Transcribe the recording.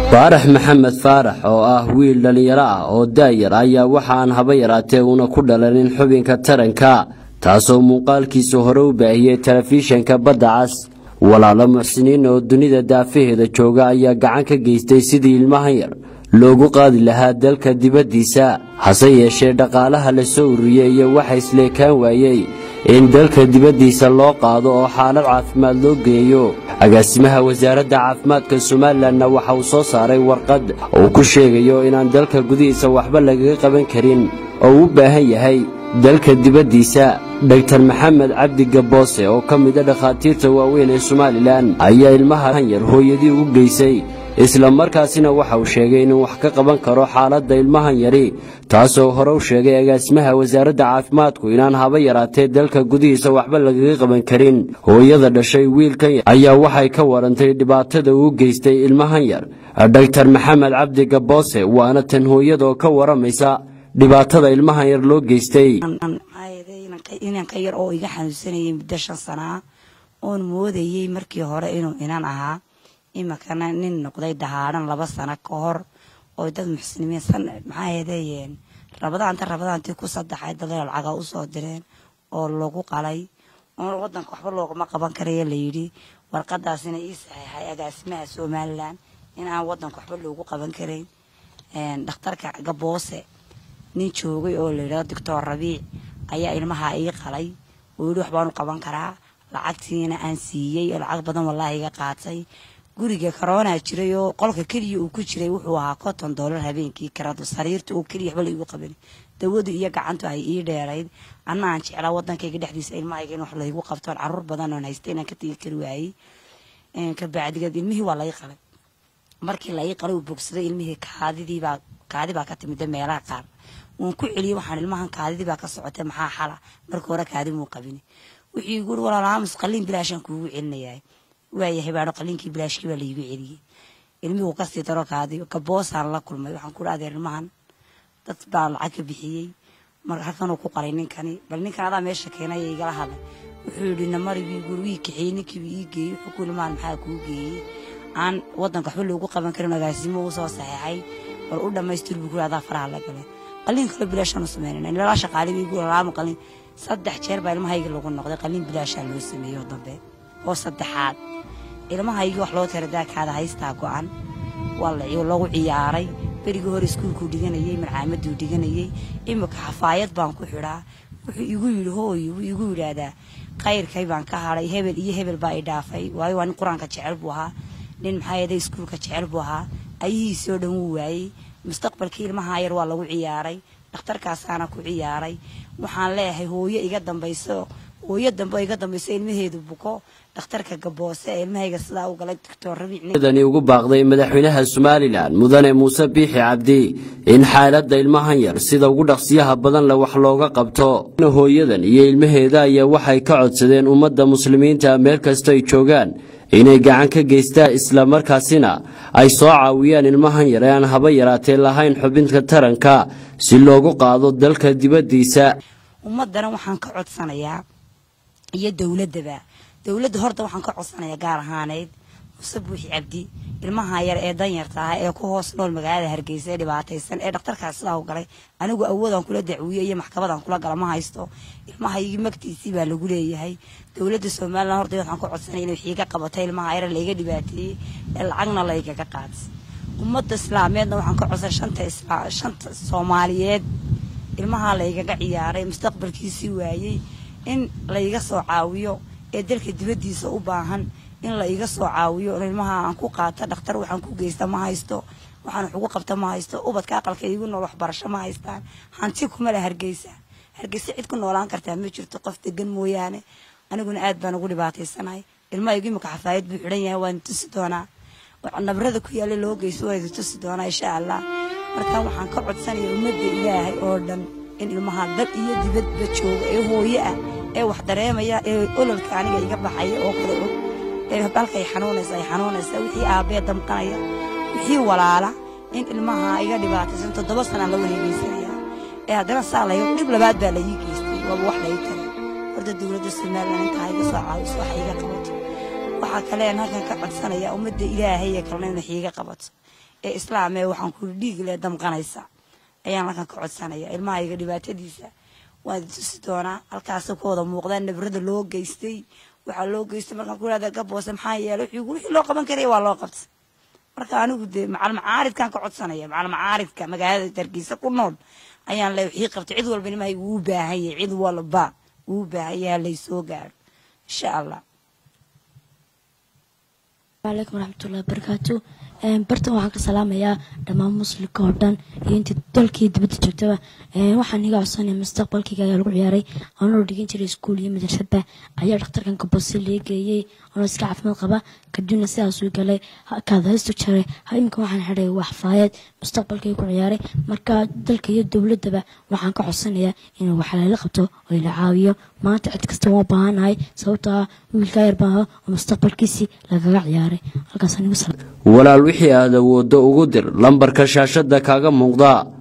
faarax maxamed faarax oo ah wiil dhallinyaro ah oo daayar ayaa waxaan haba yaraatee uuna ku dhalanin xubinka taranka taasoo muuqaalkiisa hore u baahiyey telefishanka badda cas walaalo muxsiniin oo dunida daafaheeda jooga ayaa gacan ka geystay sidii ilmahan yar loogu qaadi lahaa dalka dibaddiisa hase yeeshee dhaqaalaha la soo ururiyey iyo waxa isleekaan waayey in dalka dibaddiisa loo qaado oo xaalad caafimaad loo geeyo agaasimaha wasaaradda caafimaadka somalilanna waxa uu soo saaray warqad uu ku sheegayo inaan dalka gudihiisa waxba lagaga qaban karin oo u baahan yahay dalka dibaddiisa dhogtar maxamed cabdi gaboose oo ka mid a dhakhaatiirta waaweyn ee somalilan ayaa ilmahan yar hooyadii u geysay isla markaasina waxa uu sheegay inuu wax ka qaban karo xaaladda ilmahan yari taasoo hore u sheegay agaasimaha wasaaradda caafimaadku inaan haba yaraatee dalka gudihiisa waxba lagaga qaban karin hooyada dhashay wiilkan yar ayaa waxay ka warantay dhibaatada uu geystay ilmahan yar dhogtar maxamed cabdi gaboose waana tan hooyadaoo ka waramaysa dhibaatada ilmahan yar loo geystay inan ka yar oo iga xanuunsanayay muddo shan sanaa oon moodayey markii hore inuu inan ahaa imikana nin noqday dahaadhan laba sano ka hor oo dad muxsiniimiin maxaa heedeyeen rabadaanta rabadaantii ku saddexay dadee lacaga usoo direen oo lagu qalay oon wadanka waxba loogama qaban karaya layidhi warqadaasina ii saxeexay agaasimaha somalilan in aan wadanka waxba loogu qaban karayn dhakhtarka gaboose nin joogay oo layidhahdo doctor rabiic ayaa ilmaha ii qalay oo yidhi waxbaanu qaban karaa lacagtiina aan siiyey oo lacag badan wallaahi iga qaatay guriga karoonaa jiray oo qolka keliya uu ku jiray wuxuu ahaa konton doolar habeenkii karadu sariirta oo keliya waxba laigu qaban dawadu iyo gacantu ay ii dheerayd anna aan jeclaa wadankayga dhexdiisa ilmahayga in wax laygu qabtoon caruur badan oon haysta inaan ka tegi kari waayey kabacdigeed ilmihii waa lai qalay markii la ii qalay uu bogsaday ilmihii kaadidiibaa kaadi baa ka timida meelaha qaar waan ku celiyey waxaan ilmahan kaadidii baa ka socotay maxaa xala marka hore kaadi muu qabin wixii igu uri walaalaamus qaliin bilaashaan kuugu celinayaa waayahay baano qaliinkii bilaashkii baa laigu celiyey ilmihuu kasii daro kaadi gaboosaan la kulmay waxaan ku adeer ilmahan dad baa lacag ka bixiyey mar halkanuu ku qalay ninkani bal ninkan adaa meesha keenaya igala hadlay wuxuu yidhi namarigii guri wii kaxeeyey ninkiiba ii geeyey wuxuu ku ilmahan maxaa kuu geeyey aan wadanka waxba loogu qaban karin agaasimo uu soo saxeexay bal u dhammaystir buu kuri adaa faraha la galay qaliin kale bilaashaan u sameynayna ilaa shaqaale bay igu lalaama qalin saddex jeer baa ilmahayga lagu noqday qaliin bilaashaa loo sameeyey oo dambe oo saddexaad ilmahayga wax loo tira daakaada haystaa go-an waa lagu ciyaaray berigii hore iskuulkuu dhiganayey marcaamaduu dhiganayey imika xafaayad baan ku xidhaa wuxuu igu yidhi hooy wuu igu yidhaahdaa kayrkay baan ka hadhay hebel iyo hebel baa i dhaafay waayo waa nin qur-aanka jecel buu ahaa nin maxaa yeede iskuulka jecel buu ahaa ayahiisii oo dhan wuu waayey mustaqbalkii ilmaha yar waa lagu ciyaaray dhakhtarkaasaana ku ciyaaray waxaan leeyahay hooyo iga dambayso hooyo dambe iga dambayso ilmaheedu buko dhakhtarka gaboose ee ilmahayga sidaa u galay doctor rabiicdani ugu baaqday madaxweynaha somalilan mudane muuse biixi cabdi in xaaladda ilmahan yar sida ugu dhaqsiyaha badan leh wax looga qabto hooyadan iyo ilmaheeda ayaa waxay ka codsadeen ummadda muslimiinta meel kasta ay joogaan inay gacan ka geystaan islamarkaasina ay soo caawiyaan ilmahan yar ee aan haba yaraatee lahayn xubinka taranka si loogu qaado dalka dibaddiisa ummadana waxaan ka codsanayaa iyo dowladaba dowladda horta waxaan ka codsanayaa gaar ahaaneyd muse buuxi cabdi ilmaha yar ee danyarta ah ee ku hoos nool magaalada hargeysa ee dhibaataysan ee dhakhtarkaas sidaa u galay anigu awoodaan kula dacwiye iyo maxkamadaan kula gala ma haysto ilmahaygii magtiisii baa lagu leeyahay dowladda somalilan horta waxaan ka codsanaya inay wixii ka qabatay ilmaha yar layga dhibaateeyey ee lacagna laygaga qaatay ummadda islaameedna waxaan ka codsan shanta shanta soomaaliyeed ilmaha laygaga ciyaaray mustaqbalkiisii waayey in layga soo caawiyo ee dalka dibaddiisa u baahan in la iga soo caawiyo ilmaha aan ku qaata dhakhtar waxaan ku geysta ma haysto waxaan wax ugu qabta ma haysto ubadka aqalka igu nool waxbarasho ma haystaan hanti kuma le hargeysa hargeysa cid ku noolaan kartaa ma jirto qof degan mooyaane aniguna aad baan ugu dhibaataysanahay ilmahaygu imika xafaayad buu xidhan yahay waan tusi doonaa nabrada ku yaalla loo geysto waa idi tusi doonaa insha allah markaa waxaan ka codsanaya ummadda ilaahay oo dhan in ilmaha dal iyo dibadba jooga ee hooye ah ee wax dareemaya ee ololka aniga iga baxaya oo kale og ee balkay xanuunaysa ay xanuunaysa wixii aabbee damqanaya wixii walaala in ilmaha iga dhibaataysan toddoba sanaan la wareegeysanaya ee haddana saa layo dhib labaad baa laii geystay waaba wax lai taray horta dowladda somalilan intaa iga soo caawiso waxa iga qabato waxaa kale aan halkan ka codsanaya ummadda ilaahay ee kalena inay iiga qabato ee islaamee waxaan kuli dhiig le damqanaysa ayaan halkan ka codsanaya ilmahayga dhibaatadiisa waan tusi doonaa halkaasoo ka wada muuqdaa nabrada loo geystay waxaa loo geystay markaan ku ihahda gaboose maxaa yeelay wixii wixii loo qaban karaya waa loo qabtay marka anigu dee macal macaaridkaan ka codsanaya macal macaaridka magaalada darkiisa ku nool ayaan le wixii qabtay cid walba ilmahayga wuu baahan yahay cid walba wuu baahan yahay laysoo gaaro insha allah alaykum waraxmatullahi wabarakaatu bartan waxaan ka salaamayaa dhammaan muslimka oo dhan iyo intii dalkii dibadda joogtaba waxaan iga codsanaya mustaqbalkayga ayaa lagu ciyaaray anoo dhigan jiray iskuul iyo madrasadba ayaa dhakhtarkan kabose lee geeyey anoo iska caafimaad qaba kadibna sidaasuu galay kaad haystu jaray imika waxaan xidhay waxfaayad mustaqbalkay ku ciyaaray marka dalka iyo dowladaba waxaan ka codsanayaa inuu wax layla qabto oo ila caawiyo maanta cid kasta waa baahanahay sababtoo ah wiilkaa yar baaha oo mustaqbalkiisii lagaga ciyaaray halkaas anigu walaal wixii aad awooddo ugu dir lambarka shaashadda kaaga muuqda